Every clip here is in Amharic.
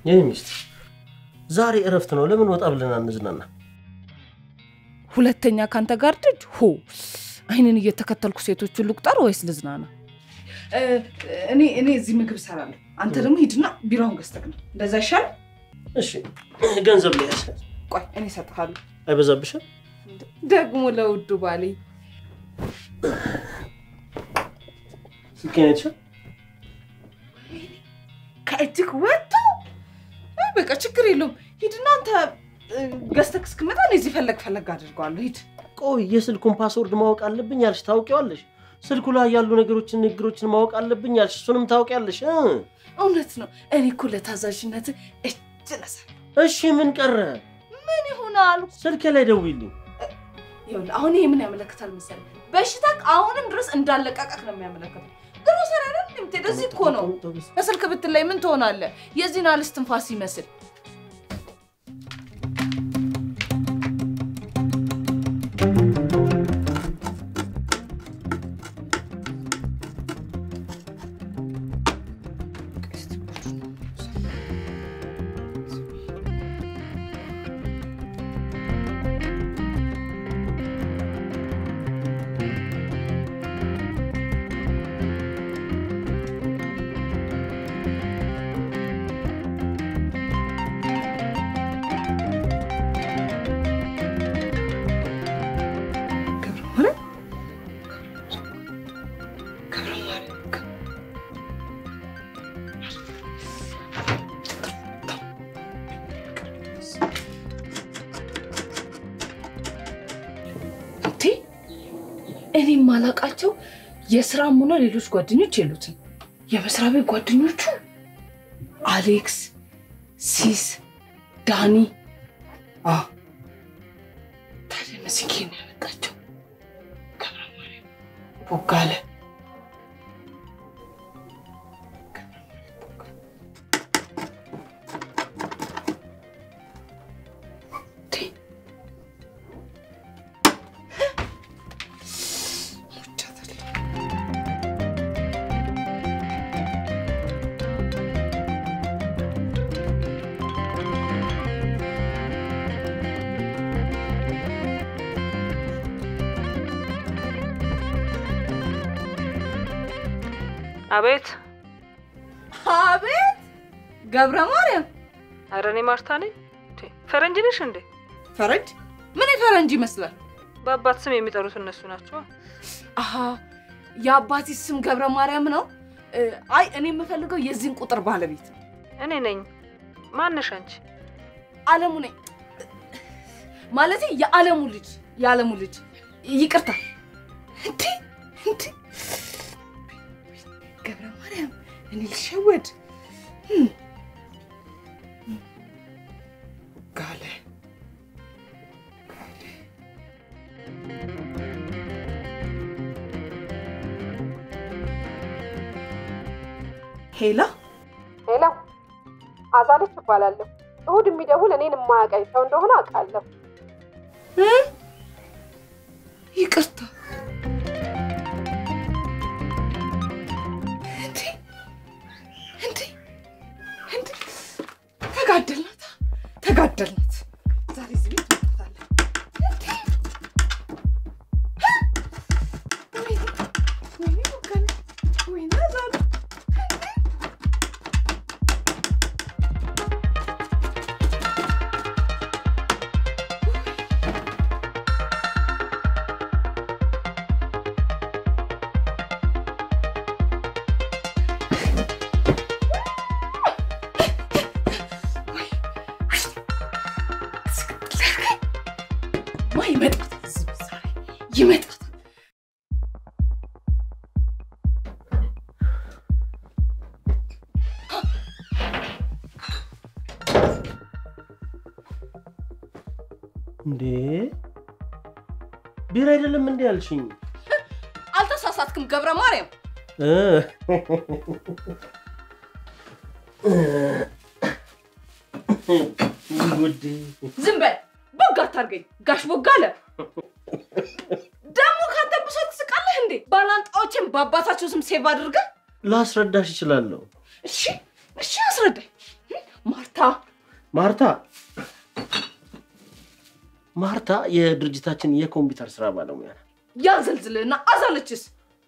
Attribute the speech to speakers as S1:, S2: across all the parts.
S1: የኔ ሚስት ዛሬ እረፍት ነው። ለምን ወጣ ብለን አንዝናና?
S2: ሁለተኛ ካንተ ጋር ደጅ ሆ አይንን እየተከተልኩ ሴቶቹን ልቁጠር ወይስ ልዝናና? እኔ እኔ እዚህ ምግብ እሰራለሁ። አንተ ደግሞ ሂድና ቢራውን ገዝተህ ነው። እንደዛ ይሻል።
S1: እሺ ገንዘብ ሊያዝ
S2: ቆይ እኔ እሰጥሃለሁ።
S1: አይበዛብሽም?
S2: ደግሞ ለውዱ ባሌ
S1: ስልኬን አይተሻል?
S2: ከእጅግ ወጥቶ አይ በቃ ችግር የለውም። ሂድና አንተ እ፣ ገዝተህ እስክመጣ እኔ እዚህ ፈለግ ፈለግ አድርገዋለሁ። ሂድ።
S1: ቆይ የስልኩን ፓስወርድ ማወቅ አለብኝ ያልሽ ታውቂዋለሽ? ስልኩ ላይ ያሉ ነገሮችን ንግግሮችን ማወቅ አለብኝ ያልሽ እሱንም ታውቂያለሽ? እ?
S2: እውነት ነው። እኔ እኮ ለታዛዥነት እጅ ነሳለሁ።
S1: እሺ ምን ቀረ?
S2: ምን ይሆናል?
S1: ስልኬ ላይ ደውይልኝ።
S2: ይኸውልህ አሁን ይሄ ምን ያመለክታል መሰለህ? በሽታ አሁንም ድረስ እንዳለቀቀቅ ነው የሚያመለክተው። ግሮሰሪ አይደል የምትሄደው? እዚህ እኮ ነው። በስልክ ብትለይ ምን ትሆናለህ? የዚህን አልስ ትንፋስ ይመስል እንዴ እኔ የማላውቃቸው የስራም ሆነ ሌሎች ጓደኞች የሉትም። የመስሪያ ቤት ጓደኞቹ አሌክስ፣ ሲስ፣ ዳኒ አ ታዲያ እነዚህ ኬን ያመጣቸው ገብረ ማርያም፣ ቦጋለ እንዴ
S3: አቤት።
S2: አቤት ገብረ ማርያም
S3: ኧረ እኔ ማርታ ነኝ። እንዴ፣ ፈረንጅ ነሽ እንዴ?
S2: ፈረንጅ ምን ፈረንጅ ይመስላል?
S3: በአባት ስም የሚጠሩት እነሱ ናቸው።
S2: አሀ የአባቴ ስም ገብረ ማርያም ነው። እ፣ አይ እኔ የምፈልገው የዚህን ቁጥር ባለቤት ነው።
S3: እኔ ነኝ። ማነሽ አንቺ?
S2: አለሙ ነኝ ማለቴ የአለሙ ልጅ የአለሙ ልጅ ይቅርታ። እንዴ እንዴ ገብረ ማርያም እኔ ልሸወድ እም። ጋለ ሄላ
S4: ሄሎ፣ አዛለች እባላለሁ። እሁድ የሚደውል እኔን የማያውቀኝ ሰው እንደሆነ አውቃለሁ።
S2: እ? ይቅርታ እንዴ እንዴ እንዴ ተጋደልናት ተጋደልናት ዛሬ እዚህ ቤት እንመጣለን እንዴ እ? ወይኔ ወይኔ ወገኔ ወይኔ ዛሬ ማ ይመጣታል እዚህ ቤት ዛሬ ይመጣታል
S1: እንዴ ቢራ አይደለም እንዴ ያልሽኝ?
S2: አልተሳሳትክም ገብረ ማርያም
S1: እ ጉዴ
S2: ዝም በል ቦጋ አታርገኝ ጋሽ ቦጋለ ደግሞ ካንተ ብሶ ትስቃለህ እንዴ ባላንጣዎችን በአባታቸው ስም ሴቭ አድርገህ
S1: ላስረዳሽ እችላለሁ።
S2: እሺ እሺ አስረዳኝ ማርታ
S1: ማርታ ማርታ የድርጅታችን የኮምፒውተር ስራ ባለሙያ ናት።
S2: ያዘልዝልና አዛለችስ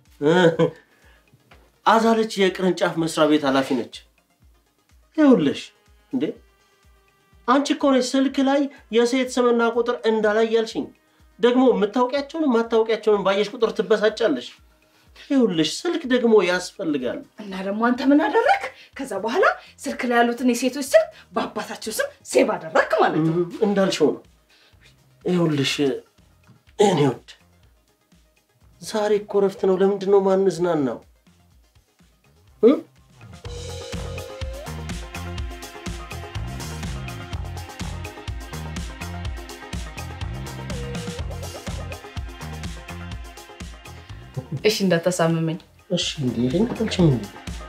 S1: አዛለች የቅርንጫፍ መስሪያ ቤት ኃላፊ ነች። ይኸውልሽ እንዴ አንቺ እኮ ነሽ ስልክ ላይ የሴት ስምና ቁጥር እንዳላይ ያልሽኝ። ደግሞ የምታውቂያቸውን የማታውቂያቸውን ባየሽ ቁጥር ትበሳጫለሽ። ይኸውልሽ ስልክ ደግሞ ያስፈልጋል።
S2: እና ደግሞ አንተ ምን አደረግ? ከዛ በኋላ ስልክ ላይ ያሉትን የሴቶች ስልክ በአባታቸው ስም ሴቭ አደረግ ማለት ነው።
S1: እም፣ እንዳልሽው ነው። ይኸውልሽ እኔ ወድ ዛሬ እኮ እረፍት ነው። ለምንድን ነው ማንዝናናው? እ?
S2: እሺ እንዳታሳምመኝ።
S1: እሺ እንዴ ልንቀጥልችም እንዴ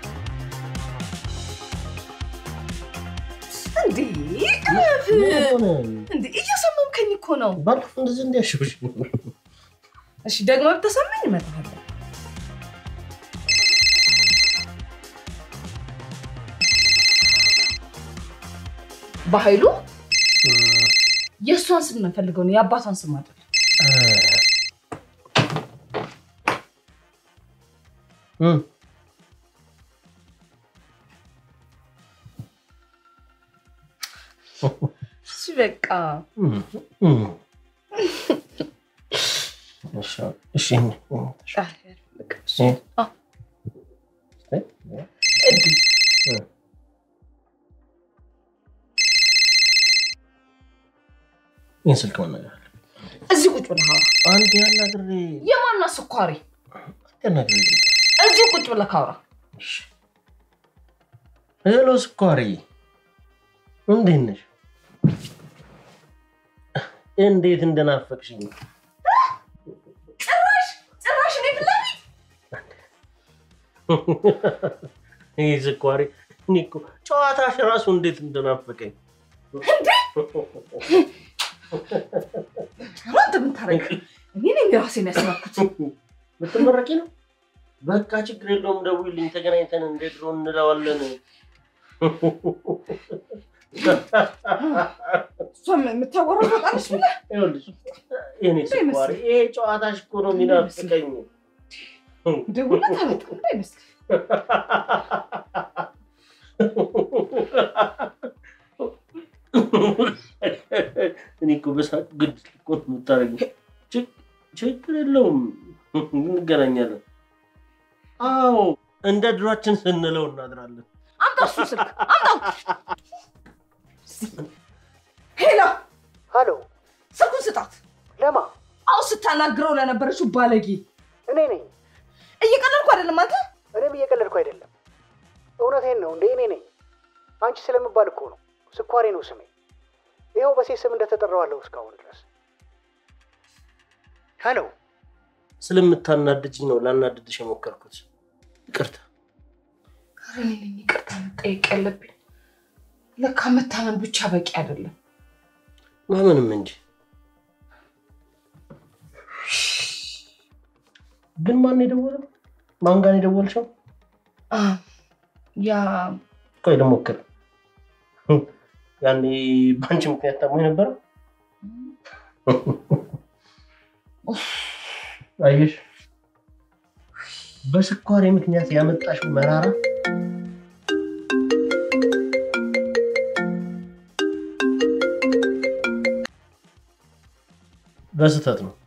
S2: እንዴ እረፍ! እንዴ እያሳመምከኝ እኮ ነው።
S1: ባለፈው እንደዚህ እንዲያሽብሽ
S2: እሺ ደግሞ ብተሰማኝ እመጣለሁ። በኃይሉ የእሷን ስም ነው የምፈልገው ነው የአባቷን ስም አይደል። እሺ በቃ
S1: እሺ
S2: አይ፣ በቃ እሺ። አዎ። እድ
S1: ይህን ስልክ መናገር አለ
S2: እዚህ ቁጭ ብለህ አውራ።
S1: አንድ ያናግሬ
S2: የማና ስኳሪ
S1: ያናግሬ
S2: እዚህ ቁጭ ብለህ አውራ።
S1: ሄሎ ስኳሪ እንዴት ነሽ? እንዴት እንደናፈቅሽኝ
S2: ጭራሽ ጭራሽ እኔ ፊት ለፊት
S1: ይህ ስኳሪ እኔ እኮ ጨዋታሽ ራሱ እንዴት እንደናፈቀኝ
S2: ኧረ አንተ ምን ታደርግ? እኔ ነኝ ራሴን ያስናኩት።
S1: ልትመረቂ ነው? በቃ ችግር የለውም ደውይልኝ፣ ተገናኝተን እንደ ድሮ እንለዋለን።
S2: እሷም የምታወራው በጣም ብለህ
S1: ይኸውልሽ የእኔ ስኳሪ ይሄ ጨዋታሽ እኮ ነው የሚናፍቀኝ።
S2: ደውለህ ታመጣ እንዳይመስል
S1: እኔ እኮ በሳቅ ግድ እኮ ነው የምታደርጊው። ችግ- ችግር የለውም እንገናኛለን። አዎ እንደ ድሯችን ስንለው እናድራለን።
S2: አምጣ እሱ ስልክ አምጣው። ሄሎ
S5: ሀሎ፣
S2: ስልኩን ስጣት።
S5: ለማ
S2: አሁን ስታናግረው ለነበረችው ባለጌ
S5: እኔ ነኝ።
S2: እየቀለድኩ አይደለም አንተ
S5: እኔም እየቀለድኩ አይደለም፣ እውነቴን ነው። እንደ እኔ ነኝ። አንቺ ስለምባል እኮ ነው። ስኳሬ ነው ስሜ። ይኸው በሴት ስም እንደተጠራዋለሁ እስካሁን ድረስ። ሀሎ፣
S1: ስለምታናድጅኝ ነው ላናድድሽ የሞከርኩት። ይቅርታ።
S2: ኧረ እኔ ነኝ ይቅርታ መጠየቅ ያለብኝ። ለካ መታመን ብቻ በቂ አይደለም።
S1: ማመንም እንጂ ግን ማን የደወለው? ማን ጋር የደወልሽው?
S2: አ፣ ያ
S1: ቆይ ልሞክር። ያኔ በአንቺ ምክንያት ታሞ የነበረው አየሽ፣ በስኳሬ ምክንያት ያመጣሽው መራራ በስህተት ነው።